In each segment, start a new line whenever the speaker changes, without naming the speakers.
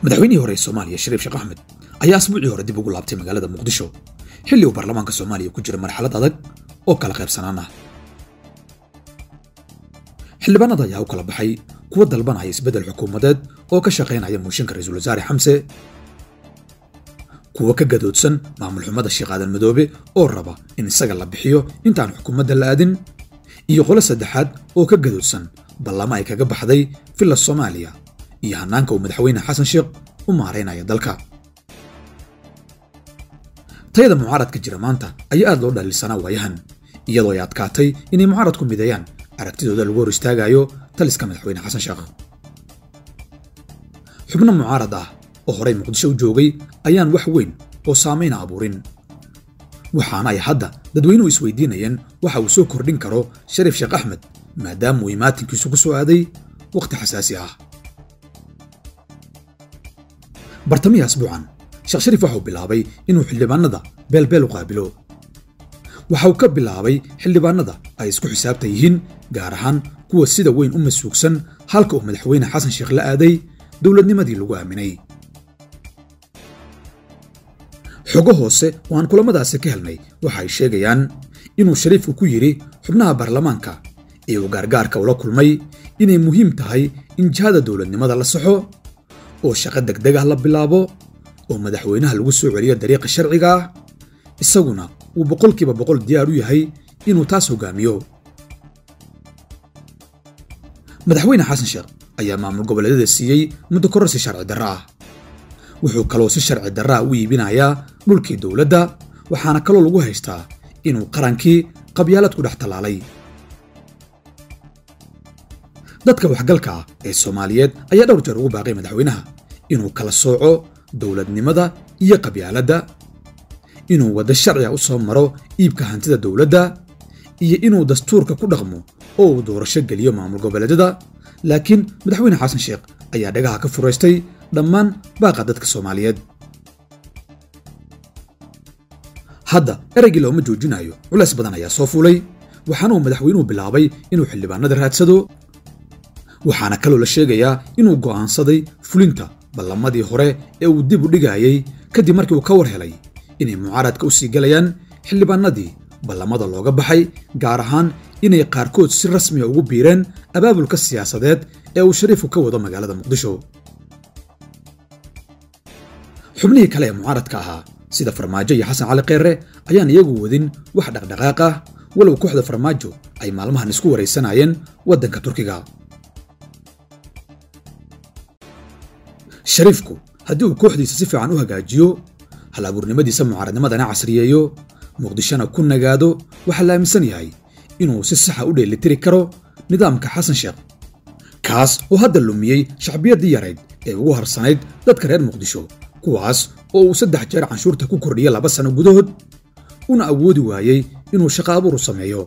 madaxweynihii hore ee soomaaliya shariif sheekh axmed ayaa asbuucii hore dib ugu laabtay magaalada muqdisho xilli uu baarlamaanka soomaaliya ku jira marxalad adag oo kala qaybsanaan ah xildhibaanada ayaa u kala baxay kuwa dalbanaya isbeddel xukuumadeed oo ka shaqaynaya muushinka ra-iisul wasaare xamse kuwa ka gadoodsan maamul xumada sheekh aadan madoobe oo raba in isaga la bixiyo intaan xukuumadda la aadin iyo qolo saddexaad oo ka gadoodsan ballamo ay kaga baxday villa soomaaliya iyo hannaanka uu madaxweyne xasan sheekh u maaraynaya dalka tayada mucaaradka jira maanta ayaa aad loo dhaliilsanaa waayahan iyadoo ay adkaatay inay mucaaradku mideeyaan aragtidooda lagu hor istaagayo taliska madaxweyne xasan sheekh xubno mucaarad ah oo horey muqdisho u joogay ayaan wax weyn oo saamayna abuurin waxaana ay hadda dadweynuhu isweydiinayeen waxa uu soo kordhin karo shariif sheekh axmed maadaama uu imaatinkiisu ku soo aaday wakhti xasaasi ah bartamihii asbuucan sheekh shariif waxa uu bilaabay inuu xildhibaanada beelbeel u qaabilo waxa uu ka bilaabay xildhibaanada ay isku xisaabta yihiin gaar ahaan kuwa sida weyn u masuugsan halka uu madaxweyne xasan sheekh la aaday dowladnimadii lagu aaminay xogo hoose oo aan kulamadaasi ka helnay waxa ay sheegayaan inuu shariifku ku yidhi xubnaha baarlamaanka ee uu gaargaarka ula kulmay inay muhiim tahay in jihada dowladnimada la saxo oo shaqo degdeg ah la bilaabo oo madaxweynaha lagu soo celiyo dariiqa sharciga ah isaguna uu boqolkiiba boqol diyaar u yahay inuu taas hogaamiyo madaxweyne xasan sheekh ayaa maamul goboleedyada siiyey muddo kororsi sharci darro ah wuxuu kaloo si sharci darraa u iibinayaa dhulkii dowladda waxaana kaloo lagu haystaa inuu qarankii qabyaalad ku dhex tallaalay dadka waxgalka ah ee soomaaliyeed ayaa dhowr jeer ugu baaqay madaxweynaha inuu kala sooco dowladnimada iyo qabyaaladda inuu waddo sharciga u soo maro iibka hantida dowladda iyo inuu dastuurka ku dhaqmo oo uu doorasho geliyo maamul goboleedyada laakiin madaxweyne xasan sheekh ayaa dhagaha ka furaystay dhammaan baaqa dadka soomaaliyeed hadda ereygii looma joojinayo culays badan ayaa soo fuulay waxaana uu madaxweynuhu bilaabay inuu xildhibaanada raadsado waxaana kaloo la sheegayaa inuu go'aansaday fulinta ballamadii hore ee uu dib u dhigayay kadib markii uu ka war helay inay mucaaradka u sii galayaan xildhibaanadii ballamada looga baxay gaar ahaan inay qaarkood si rasmiya ugu biireen abaabulka siyaasadeed ee uu shariifku ka wado magaalada muqdisho xubnihii kale ee mucaaradka ahaa sida farmaajo iyo xasan cali kheere ayaan iyagu wadin wax dhaqdhaqaaq ah walow kooxda farmaajo ay maalmahan isku waraysanayeen waddanka turkiga shariifku haddii uu kooxdiisa si fiican u hagaajiyo hal abuurnimadiisa mucaaradnimadana casriyeeyo muqdishona ku nagaado waxaa la aaminsan yahay inuu si saxa u dheelitiri karo nidaamka xasan sheekh kaas oo hadda lumiyey shacbiyaddii yarayd ee ugu harsanayd dadka reer muqdisho kuwaas oo uu saddex jeer canshuurta ku kordhiyey laba sano gudahood una awoodi waayey inuu shaqo abuuru sameeyo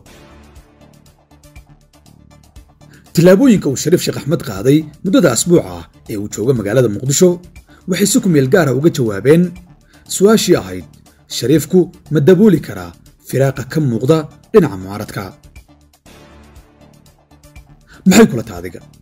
tillaabooyinka uu shariif sheekh axmed qaaday muddada asbuuca ah ee uu joogo magaalada muqdisho waxay si ku meel gaara uga jawaabeen su'aashii ahayd shariifku ma dabooli karaa firaaqa ka muuqda dhinaca mucaaradka maxay kula taadiga